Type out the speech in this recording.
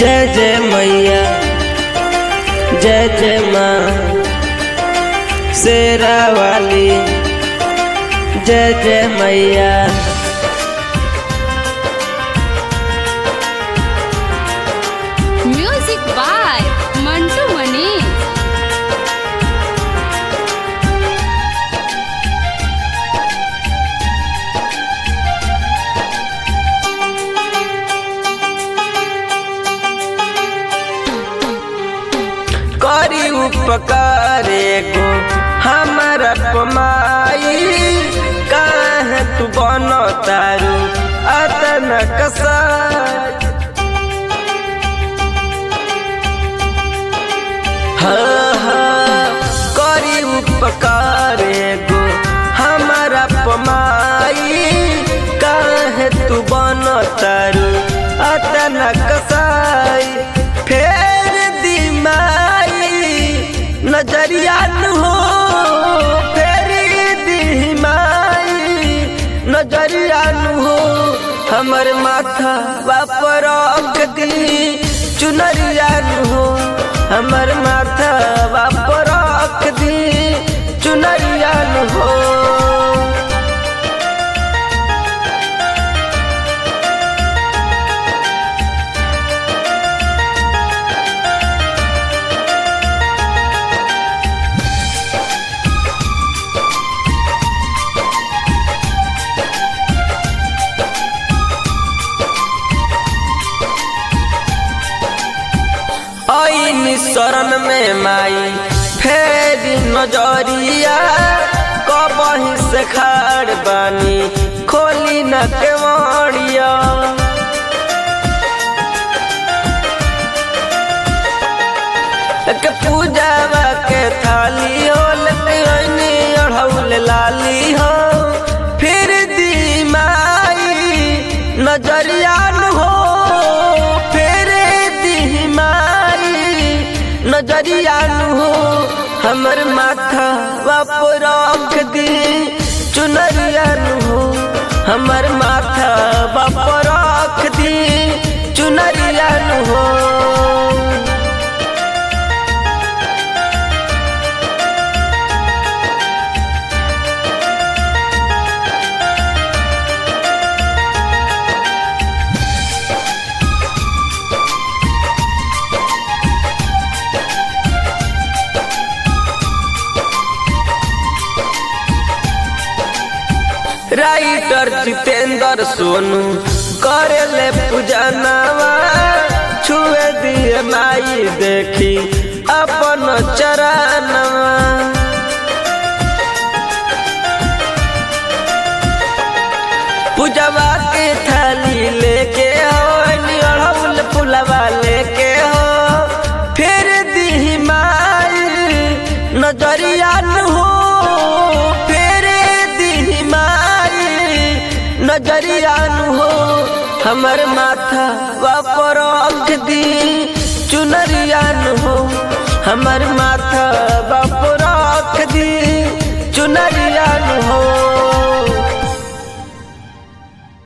जय जय मैया जय जय माँ शेरा वाली जय जय मैया म्यूजिक बाय मंटू मनीष करी उपकार एगो हमारा पमाई काहे तू बनो तारू अतन कसाई हाँ हाँ करी उपकार एगो हमारा पमाई काहे तू बनो तारू अतन कसाई फेर दी माई नजरिया न हो फेर दी माई नजरिया न हो हमर माथा वापर रख दी चुनरिया न हो हमर माथा वापर रख दी चुनरिया न हो आईनी शरण में माई फेरी नजरिया कबही से खाड़ बानी खोली न केवड़िया के पूजावा के थाली हो लनी अढ़ौल लाली हो फिर दी माई नजरिया न हो फिर दी माई नजरिया न हो हमर माथा बाप रख दी चुनरिया न हो हमर माथा बाप रख दी चुनरिया न हो राइटर जितेंद्र सोनू करेले पूजनवा छुए दिए माई देखी अपन चरणवा पूजवा के थाली लेके हो अड़हुल फुलवा लेके हो फिर दी माई नजरिया न हो फिर दी माई नजरिया न हो हमर माथा वापर रख दी चुनरिया न हो हमर माथा